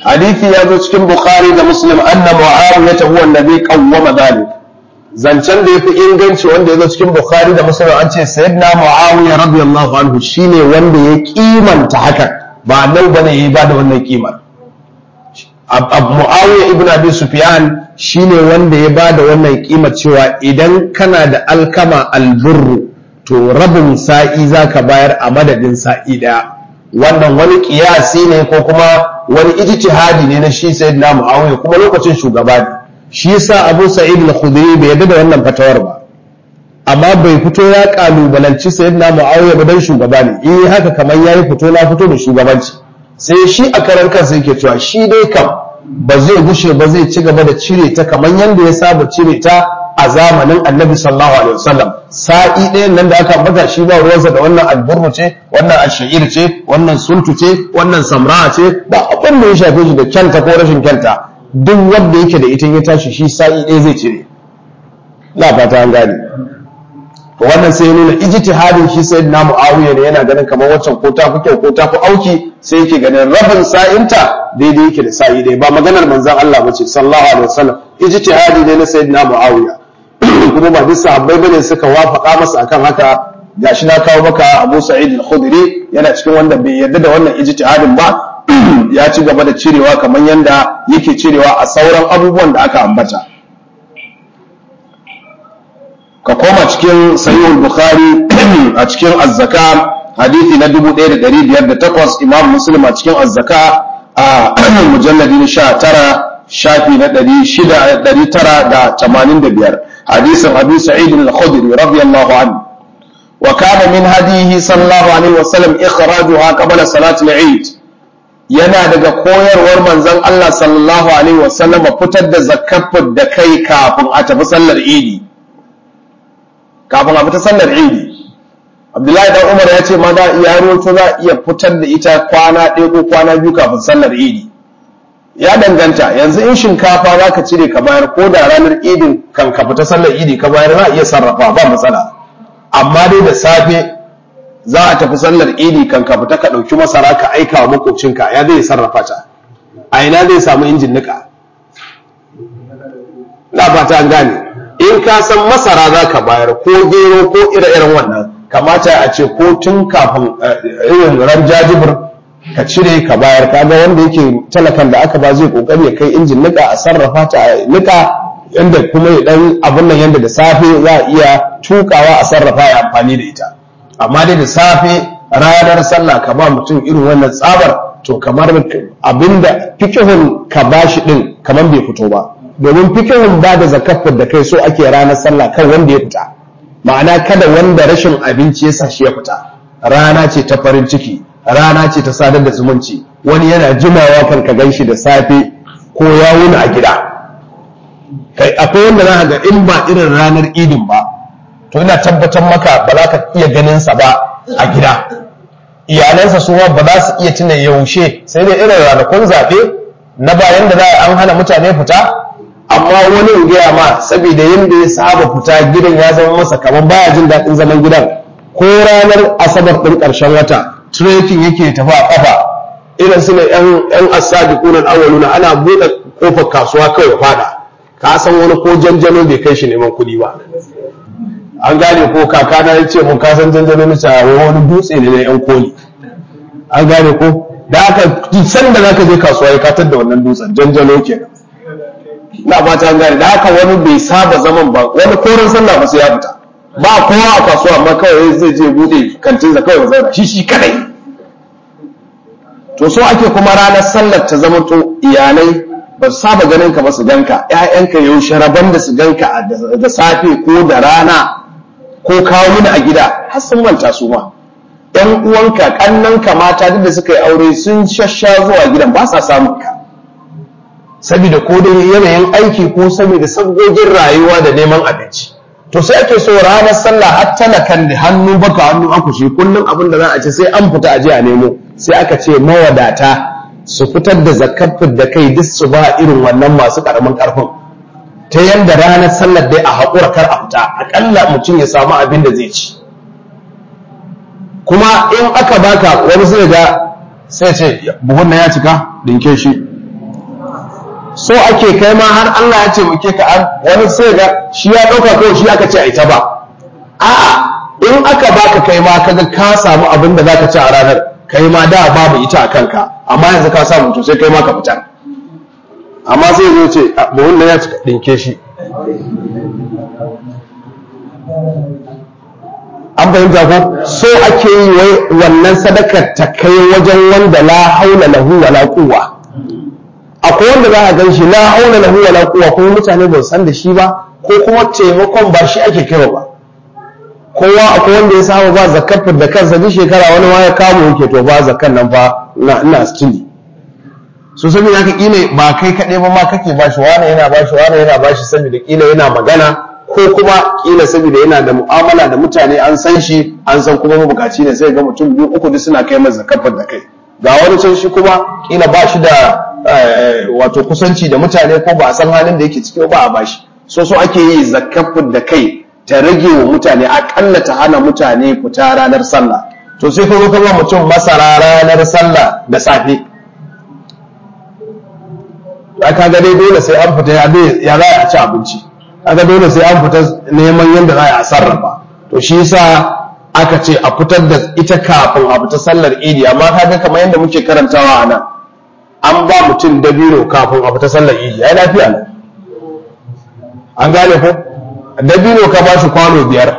hadithi ya zo cikin bukhari da muslim anna muawiya huwa alladhi qawwama dhalik zancen da yafi inganci wanda ya zo cikin bukhari da muslim an ce sayyidina muawiya radiyallahu anhu shine wanda ya kimanta hakan ba nau bane yayi ba da wannan kimar muawiya ibn abi sufyan shine wanda ya ba da wannan kimar cewa idan kana da alkama alburru to rabin sa'i zaka bayar a madadin sa'i daya wannan wani kiyasi ne ko kuma wani ijtihadi ne na shi sayyidina muawiya kuma lokacin shugaba ne shi yasa abu sa'id al-khudri bai yarda da wannan fatawar ba amma bai fito ya kalubalanci sayyidina muawiya ba dan shugaba ne eh haka kamar yayi fito na fito da shugabanci sai shi a karar kansa yake cewa shi dai kam ba zai gushe ba zai ci gaba da cire ta kamar yanda ya saba cire ta a zamanin annabi sallallahu alaihi wasallam sa'i ɗayan nan da aka ambata shi ba ruwansa da wannan alburru ce wannan ash'ir ce wannan sultu ce wannan samra ce ba abin da ya shafe shi da kyanta ko rashin kyanta duk wanda yake da ita ya tashi shi sa'i ɗaya zai cire la fata an gane to wannan sai ya nuna ijtihadin shi sai na muawiya ne yana ganin kamar waccan ko ta fi kyau ko ta fi auki sai yake ganin rabin sa'inta daidai yake da sa'i ɗaya ba maganar manzon Allah ba ce sallallahu alaihi wasallam ijtihadi ne na sayyidina muawiya kuma ba duk sahabbai bane suka wafaka masa akan haka gashi na kawo maka Abu Sa'id al-Khudri yana cikin wanda bai yarda da wannan ijtihadin ba ya ci gaba da cirewa kamar yanda yake cirewa a sauran abubuwan da aka ambata ka koma cikin sahih al-Bukhari a cikin az-zaka hadisi na 1508 Imam Muslim a cikin az-zaka a mujalladi na 19 shafi na 985 hadisin Abu Sa'id al-Khudri radiyallahu anhu وكان من هديه صلى الله عليه وسلم إخراجها قبل صلاة العيد yana daga koyarwar manzon Allah sallallahu alaihi wasallam fitar da zakafin da kai kafin a tafi sallar idi kafin a fita sallar idi Abdullahi dan Umar ya ce ma za iya roto za iya fitar da ita kwana ɗaya ko kwana biyu kafin sallar idi ya danganta yanzu in shinkafa za ka cire ka bayar ko da ranar idin kan ka fita sallar idi ka bayar za a iya sarrafa ba matsala amma dai da safe za a tafi sallar idi kan ka fita ka ɗauki masara ka aika wa makocinka ya zai sarrafa ta a ina zai samu injin nika na fata an gane in ka san masara za ka bayar ko gero ko ire-iren wannan kamata a ce ko tun kafin irin ran jajibir ka cire ka bayar kaga wanda yake talakan da aka ba zai kokari ya kai injin nika a sarrafa ta a nika yanda kuma ya dan abin nan yanda da safe za a iya tukawa a sarrafa ya amfani da ita amma dai da safe ranar sallah ka ba mutum irin wannan tsabar to kamar abinda fikihun ka bashi din kamar bai fito ba domin fikihun ba da zakafin da kai so ake ranar sallah kan wanda ya fita ma'ana kada wanda rashin abinci ya sa shi ya fita rana ce ta farin ciki rana ce ta sadar da zumunci wani yana jimawa kan ka gan shi da safe ko ya wuni a gida kai akwai wanda za ga in ba irin ranar idin ba to ina tabbatar maka ba za ka iya ganin sa ba a gida iyalansa su ba za su iya tuna yaushe sai dai irin ranakun zaɓe na bayan da za an hana mutane fita amma wani in gaya ma saboda yadda ya saba fita gidan ya zama masa kamar baya jin daɗin zaman gidan ko ranar asabar ɗin ƙarshen wata trekking yake tafi a ƙafa irin su ne yan asadi kunan awaluna ana buɗe ƙofar kasuwa kawai fada ka san wani ko janjano bai kai shi neman kuɗi ba an gane ko kaka na ya ce mun ka san janjano na cewa wani dutse ne na yan koli an gane ko da aka san da zaka je kasuwa ya katar da wannan dutsen janjano kenan na ba ta gane da haka wani bai saba zaman ba wani koren sallah ba sai ya fita ba kowa a kasuwa amma kawai zai je bude kantin sa kawai zauna shi shi kadai to so ake kuma ranar sallar ta zama to iyalai ba su saba ganin ka ba su ganka ƴaƴanka yaushe rabon da su ganka da safe ko da rana ko kawo mini a gida har sun manta su ma ƴan uwanka ƙannanka mata duk da suka yi aure sun shasha zuwa gidan ba sa samun ka saboda ko dai yanayin aiki ko saboda sabgogin rayuwa da neman abinci to sai ake so ranar sallah har talakan da hannu baka hannu akushi kullum abin da za a ce sai an fita aje a nemo sai aka ce mawadata su fitar da zakafin da kai duk su ba irin wannan masu karamin karfin ta yanda ranar sallar dai a haƙura kar a fita aƙalla mutum ya samu abin da zai ci kuma in aka baka wani sai ga sai ce buhun na ya cika dinke shi so ake kai ma har Allah ya ce muke ka an wani sai ga shi ya dauka kawai shi aka ce a ita ba a'a in aka baka kai ma kaga ka samu abin da zaka ci a ranar kai ma da babu ita a kanka amma yanzu ka samu to sai kai ma ka fitar amma sai zo ce buhun da ya cika dinke shi an fahimta ko so ake yi wai wannan sadakar ta kai wajen wanda la haula lahu wala quwwa akwai wanda za a gan shi la haula lahu wala quwwa kuma mutane ba san da shi ba ko kuma taimakon ba shi ake kaiwa ba kowa akwai wanda ya samu ba zakar da kansa duk shekara wani ma ya kamo yake to ba zakar nan fa na ina stili so saboda haka kila ba kai kaɗai ba ma kake ba shi wani yana ba shi wani yana ba shi saboda kila yana magana ko kuma kila saboda yana da mu'amala da mutane an san shi an san kuma mabukaci ne sai ga mutum biyu uku duk suna kai masa zakar da kai ga wani can shi kuma kila ba shi da wato kusanci da mutane ko ba a san halin da yake ciki ba a bashi so so ake yi zakar da kai ta rage wa mutane akalla ta hana mutane fita ranar sallah to sai ka zo ka ba mutum masara ranar sallah da safe aka ga dai dole sai an fita ya za a ci abinci aka dole sai an fita neman yadda za a sarrafa to shi yasa aka ce a fitar da ita kafin a fita sallar idi amma kaga kamar yadda muke karantawa a nan an ba mutum dabino kafin a fita sallar idi ya lafiya ne an gane ko dabino ka ba shi kwano biyar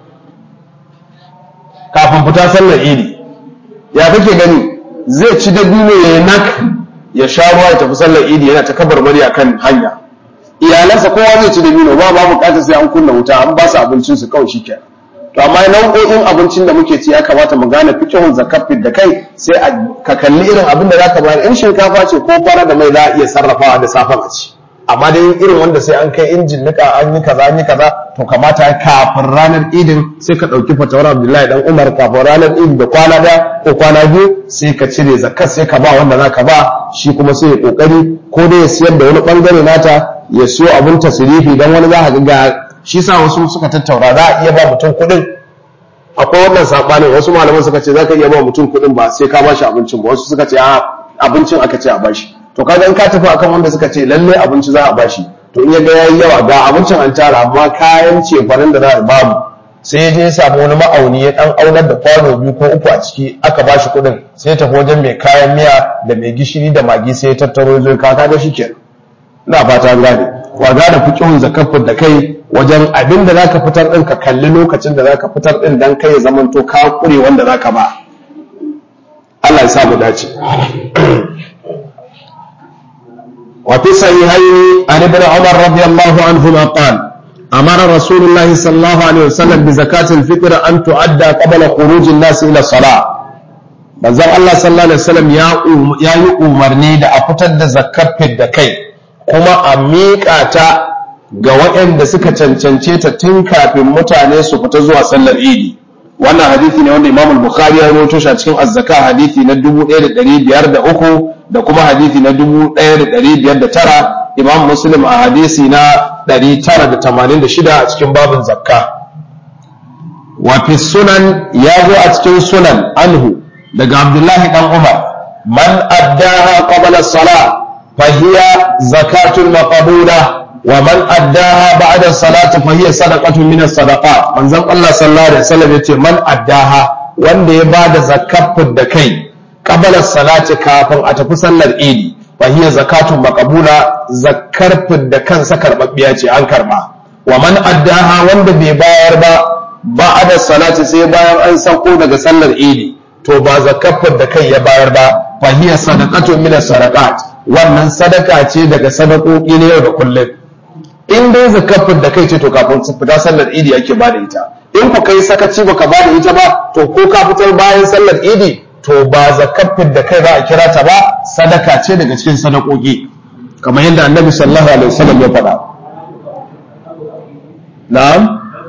kafin fita sallar idi ya kake gani zai ci dabino ya yi nak ya sha ruwa ya tafi sallar idi yana ta kabarbari a kan hanya iyalansa kowa zai ci dabino ba ba bukatar sai an kunna wuta an ba su abincin su kawai shi kenan to amma nau'o'in abincin da muke ci ya kamata mu gane fikihun zakafin da kai sai a ka kalli irin abin da zaka bayar in shinkafa ce ko fara da mai za a iya sarrafawa da safan a ci amma dai irin wanda sai an kai injin nika an yi kaza an yi kaza to kamata kafin ranar idin sai ka ɗauki fatawar abdullahi dan umar kafin ranar idin da kwana da ko kwana biyu sai ka cire zakat sai ka ba wanda za ka ba shi kuma sai ya kokari ko dai ya siyar da wani bangare nata ya siyo abin tasirifi dan wani za ka ga shi sa wasu suka tattaura za a iya ba mutum kuɗin akwai wannan saɓanin wasu malaman suka ce za ka iya ba mutum kuɗin ba sai ka ba shi abincin ba wasu suka ce a abincin aka ce a bashi to kaga in ka tafi akan wanda suka ce lalle abinci za a bashi to in ya ga yayi yawa ga abincin an tara amma kayan cefanen da za a babu sai ya je ya samu wani ma'auni ya dan aunar da kwano biyu ko uku a ciki aka bashi kuɗin sai ya tafi wajen mai kayan miya da mai gishiri da magi sai ya tattaro zai ka kaga shi kenan ina fata gane wa gane fiqhun zakafin da kai wajen abin da zaka fitar din ka kalli lokacin da zaka fitar din dan kai ya zamanto ka kure wanda zaka ba Allah ya sa mu dace وفي الصحيحين عن ابن عمر رضي الله عنهما قال أمر رسول الله صلى الله عليه وسلم بزكاة الفطر أن تؤدى قبل خروج الناس إلى الصلاة manzon Allah sallallahu alaihi wasallam ya yi umarni da a fitar da zakar da kai kuma a miƙa ta ga waɗanda suka cancance ta tun kafin mutane su fita zuwa sallar idi wannan hadisi ne wanda Imam Bukhari ya rawaito shi a cikin Az-Zaka hadisi na 1503 da kuma hadisi na 1509 Imam Muslim a hadisi na 986 a cikin babin zakka wa fi sunan ya zo a cikin sunan anhu daga Abdullahi dan Umar man addaha qabla as-salah fa hiya zakatul maqbula ومن أداها بعد الصلاة فهي صدقة من الصدقات من زم الله صلى الله عليه وسلم يتي من أداها wanda ya ba da zakafin da kai kabalar salati kafin a tafi sallar idi fa hiya zakatun maqbula zakar da kansa karbabbiya ce an karba wa man addaha wanda bai bayar ba ba'da salati sai bayan an sauko daga sallar idi to ba zakafin da kai ya bayar ba fa hiya sadaqatun min sadaqat wannan sadaka ce daga sadakoki na yau da kullum in dai zakafin da kai ce to kafin su fita sallar idi ake ba da ita in ku kai sakaci baka ba da ita ba to ko ka fitar bayan sallar idi to ba zakafin da kai za a kira ta ba sadaka ce daga cikin sadakoki kamar yadda annabi sallallahu alaihi wasallam ya faɗa na'am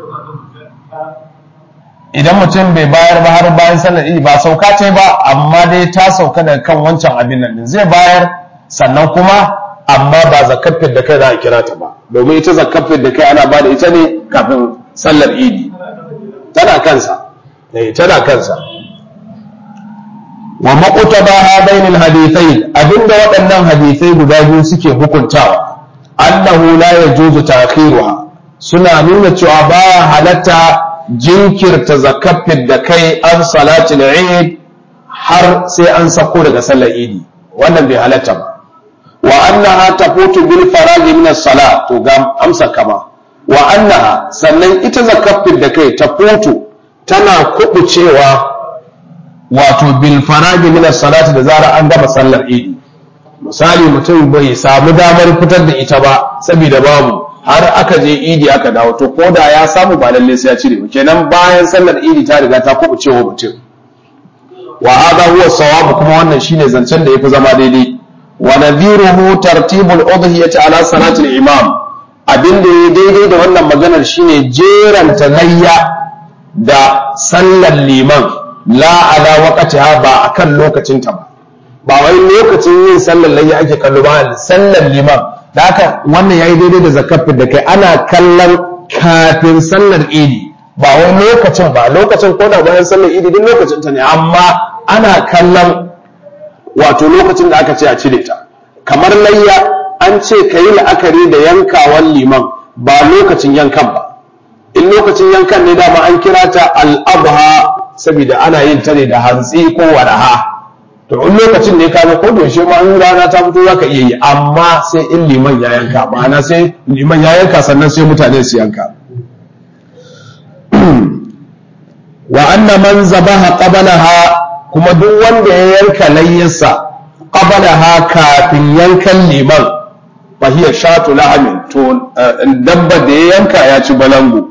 idan mutum bai bayar ba har bayan sallar idi ba sauka ce ba amma dai ta sauka daga kan wancan abin nan zai bayar sannan kuma amma ba zakafin da kai za a kira ta ba domin ita zakafin da kai ana ba da ita ne kafin sallar idi tana kansa ne tana kansa wa maqtaba hadain alhadithain abinda waɗannan hadisai guda biyu suke hukuntawa annahu la yajuzu ta'khiruha suna nuna cewa baya halatta jinkirta zakafin da kai an salatul eid har sai an sako daga sallar idi wannan bai halatta ba wa annaha tafutu bil faragi min as-salat to ga amsa kama wa annaha sannan ita zakafin da kai tafutu tana kubucewa wato bil faragi min as-salat da zara an gama sallar idi misali mutum bai samu damar fitar da ita ba saboda babu har aka je idi aka dawo to ko da ya samu ba lalle sai ya cire ba kenan bayan sallar idi ta riga ta kubucewa mutum wa hada huwa sawab kuma wannan shine zancen da yafi zama daidai wa nadhiruhu tartibul udhiyati ala salati al-imam abin da ya daidai da wannan maganar shine jeranta layya da sallar liman la ala waqtiha ba akan lokacin ta ba ba wai lokacin yin sallar layya ake kallo ba sallar liman da haka wannan yayi daidai da zakafin da kai ana kallon kafin sallar idi ba wai lokacin ba lokacin ko da bayan sallar idi duk lokacin ta ne amma ana kallon wato lokacin da aka ce a cire ta kamar layya an ce ka yi la'akari da yankawan liman ba lokacin yankan ba in lokacin yankan ne dama an kira ta al'abha saboda ana yin ta ne da hantsi ko wadaha to in lokacin ne ka ko da yaushe ma in rana ta fito zaka iya yi amma sai in liman ya yanka ma'ana sai liman ya yanka sannan sai mutane su yanka wa anna man zabaha qablaha kuma duk wanda ya yanka layyarsa qablaha kafin yankan liman fa hiya shatu lahamin to dabba da ya yanka ya ci balangu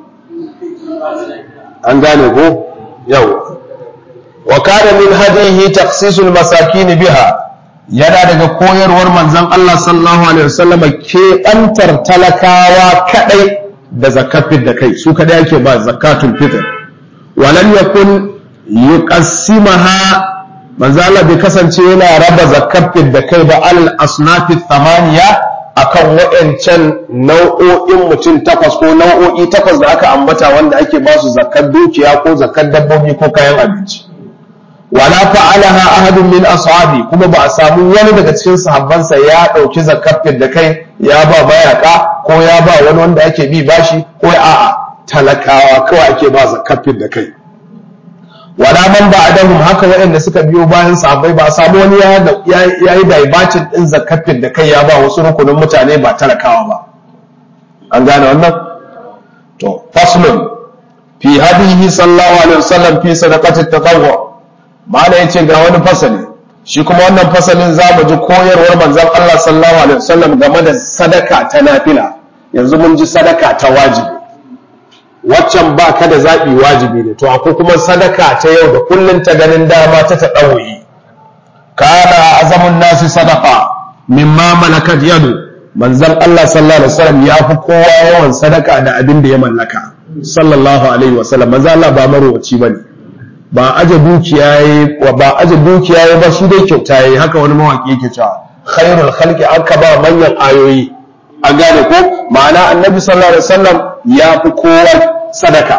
an gane ko yau wa kana min hadihi takhsisul masakin biha yana daga koyarwar manzon Allah sallallahu alaihi wasallam ke antar talakawa kadai da zakatul da kai su kadai ake ba zakatul fitr walam yakun yuqassimaha manzo Allah bai kasance yana raba zakatul da kai ba al asnafi thamaniya akan waɗancan nau'o'in mutum takwas ko nau'o'i takwas da aka ambata wanda ake ba su zakar dukiya ko zakar dabbobi ko kayan abinci wala fa'alaha ahadun min ashabi kuma ba a samu wani daga cikin sahabbansa ya dauki zakafin da kai ya ba mayaka ko ya ba wani wanda ake bi bashi ko a'a talakawa kawai ake ba zakafin da kai wala man ba'dahum haka waɗanda suka biyo bayan sahabbai ba a samu wani ya yi daibacin din zakafin da kai ya ba wasu rukunin mutane ba talakawa ba an gane wannan to faslun fi hadihi sallallahu alaihi wasallam fi sadaqati tatawwu mala ya ce ga wani fasali shi kuma wannan fasalin za mu ji koyarwar manzon Allah sallallahu alaihi wasallam game da sadaka ta nafila yanzu mun ji sadaka ta wajibi waccan ba ka da zaɓi wajibi ne to akwai kuma sadaka ta yau da kullum ta ganin dama ta taɗawoyi kana azamun nasi sadaka mimma malakat yadu manzon Allah sallallahu alaihi wasallam ya fi kowa yawan sadaka da abin da ya mallaka sallallahu alaihi wasallam manzon Allah ba marowaci bane ba aje dukiya yayi ba aje dukiya yayi ba shi dai kyauta yayi haka wani mawaki yake cewa khairul khalqi aka ba manyan ayoyi an gane ko ma'ana annabi sallallahu alaihi wasallam ya fi kowa sadaka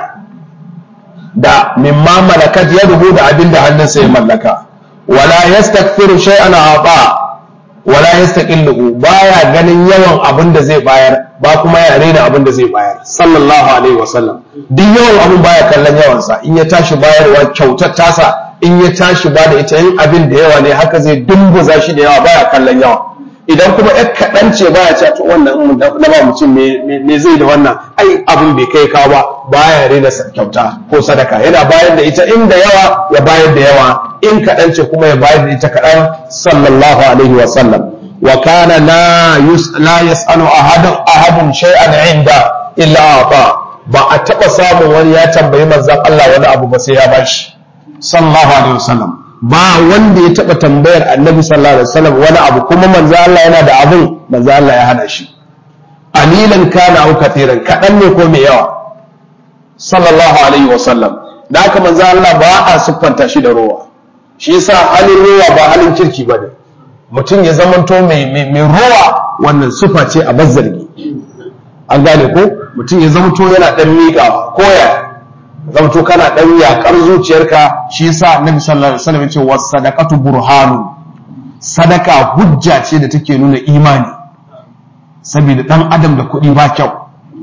da mimma malakat yaduhu da abinda hannunsa ya mallaka wala yastakthiru shay'an ata wala yastaqillu baya ganin yawan abin da zai bayar ba kuma ya rena abin da zai bayar sallallahu alaihi wasallam duk yawan abin baya kallon yawansa in ya tashi bayarwa kyautar tasa in ya tashi ba da ita yin abin da yawa ne haka zai dumbuza shi da yawa baya kallon yawa idan kuma ya kaɗan ce baya ce to wannan na ba mutum me zai da wannan ai abin bai kai kawo ba baya rena kyauta ko sadaka yana bayar da ita inda yawa ya bayar da yawa in kaɗan ce kuma ya bayar da ita kaɗan sallallahu alaihi wa sallam wa kana la yus la yasalu ahadun ahadun shay'an inda illa ata ba a taɓa samun wani ya tambayi manzon Allah wani abu ba sai ya bashi sallallahu alaihi wa sallam ba wanda ya taɓa tambayar annabi sallallahu alaihi wasallam wani abu kuma manzo Allah yana da abun manzo Allah ya hana shi alilan kana au kathiran kadan ne ko mai yawa sallallahu alaihi wasallam da haka manzo Allah ba a siffanta shi da rowa shi yasa halin rowa ba halin kirki bane mutum ya zamanto mai mai rowa wannan sufa ce a bazzargi an gane ko mutum ya zamanto yana dan miƙawa ko ya zamto kana dan yakar zuciyarka shi yasa annabi sallallahu alaihi wasallam ya ce was sadaqatu burhanu sadaka hujja ce da take nuna imani saboda dan adam da kuɗi ba kyau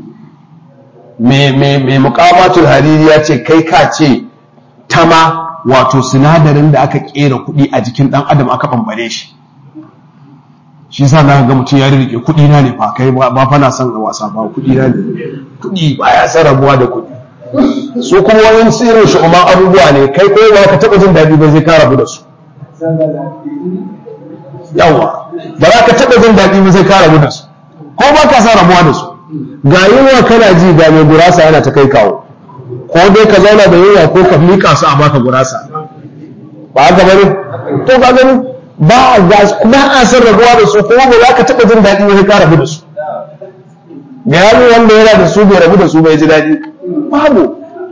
mai mukamatul hariri ya ce kai ka ce tama wato sinadarin da aka kera kuɗi a jikin dan adam aka bambare shi shi sa na ga mutum ya rike kuɗi na ne fa kai ba fa na son wasa ba kuɗi na ne kuɗi ba ya san rabuwa da kuɗi su kuma wani tsirin shi umar abubuwa ne kai ko ba ka taɓa jin daɗi ba zai ka rabu da su yawa ba za ka taɓa jin daɗi ba zai ka rabu da su ko ba ka san rabuwa da su ga yunwa kana ji ga mai gurasa yana ta kai kawo ko dai ka zauna da yunwa ko ka miƙa su a baka gurasa ba haka bane to ka gani ba ba a san rabuwa da su kuma ba za ka taɓa jin daɗi wani ka rabu da su ga yaro wanda yana da su bai rabu da su bai ji daɗi babu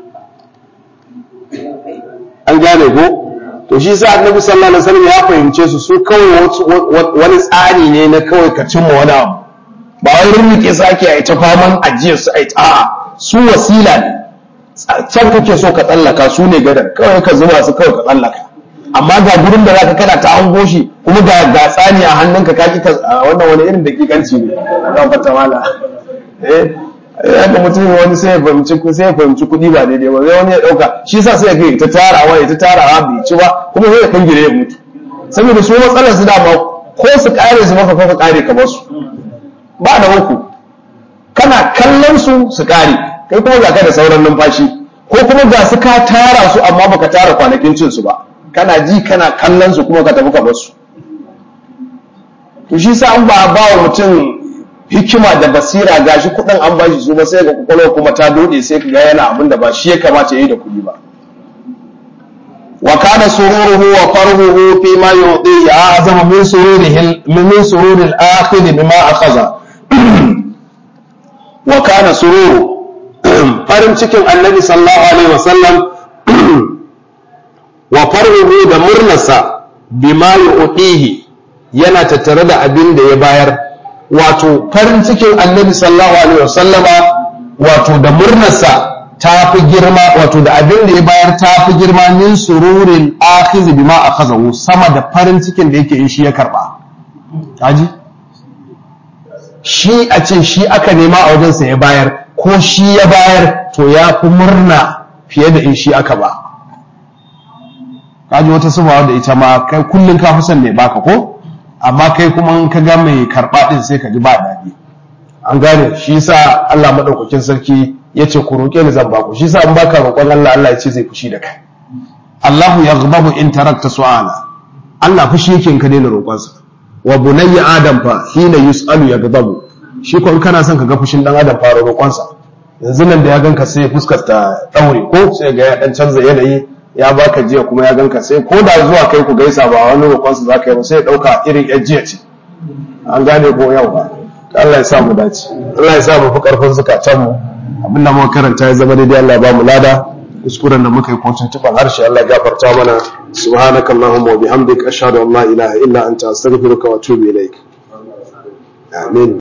an gane ko to shi sa annabi sallallahu alaihi wasallam ya fahimce su su kawai wani tsari ne na kawai ka cimma wani abu ba wai rinrike su ake a ta faman ajiyar su a a'a su wasila ne can kake so ka tsallaka su ne gadan kawai ka zuba su kawai ka tsallaka amma ga gurin da zaka kana ta hango shi kuma ga ga tsani a hannunka ka ki wannan wani irin dakikanci ne ga fata mala eh yadda mutum wani sai ya fahimci sai ya fahimci kuɗi ba daidai ba sai wani ya ɗauka shi sa sai ya kai ta tarawa ya ta tarawa bai ci ba kuma sai ya kangire ya mutu saboda su matsalar su dama ko su kare su maka ko ka kare ka basu ba da uku kana kallon su su kare kai kuma ga ka da sauran numfashi ko kuma ga su ka tara su amma baka tara kwanakin cin su ba kana ji kana kallon su kuma ka tafi ka basu to shi sa an ba ba wa mutum hikima da basira gashi kudin an bashi su ba sai ga kwakwalwa kuma ta dode sai ka ga yana abin da ba shi ya kamata yi da kuɗi ba wa kana sururuhu wa farhuhu fi ma yu'ti ya azama min sururihi min sururil akhir bima akhadha wa kana sururu farin cikin annabi sallallahu alaihi wasallam wa farhuhu da murnarsa bima yu'tihi yana tattare da abin da ya bayar wato farin cikin annabi sallallahu alaihi wasallama wato da murnarsa ta fi girma wato da abin da ya bayar ta fi girma min sururin akhizi bima akhazahu sama da farin cikin da yake in shi ya karba kaji shi a ce shi aka nema a wajensa ya bayar ko shi ya bayar to ya fi murna fiye da in shi aka ba kaji wata subawa da ita ma kai kullum ka fi son ne baka ko amma kai kuma in ka ga mai karɓa ɗin sai ka ji ba daɗi an gane shi sa Allah maɗaukakin sarki ya ce ku roƙe ni zan baku shi sa in baka roƙon Allah Allah ya ce zai fushi da kai Allahu yaghdabu in tarakta su'ala Allah fushi yake in ka daina roƙonsa wa bunayya adam fa hina yus'alu yaghdabu shi ko in kana son ka ga fushin dan adam fara roƙonsa yanzu nan da ya ganka sai fuskar ta daure ko sai ga ya dan canza yanayi ya baka jiya kuma ya ganka sai ko da zuwa kai ku gaisa ba wani roƙonsa za ka yi ba sai ɗauka irin yan jiya ce an gane ko yau ba Allah ya sa mu dace Allah ya sa mu fi ƙarfin zukatan mu abin da muka karanta ya zama daidai Allah ya ba mu lada kuskuren da muka yi ko tuntuban harshe Allah ya gafarta mana subhanaka allahumma wa bihamdika ashhadu an la ilaha illa anta astaghfiruka wa atubu ilaik amin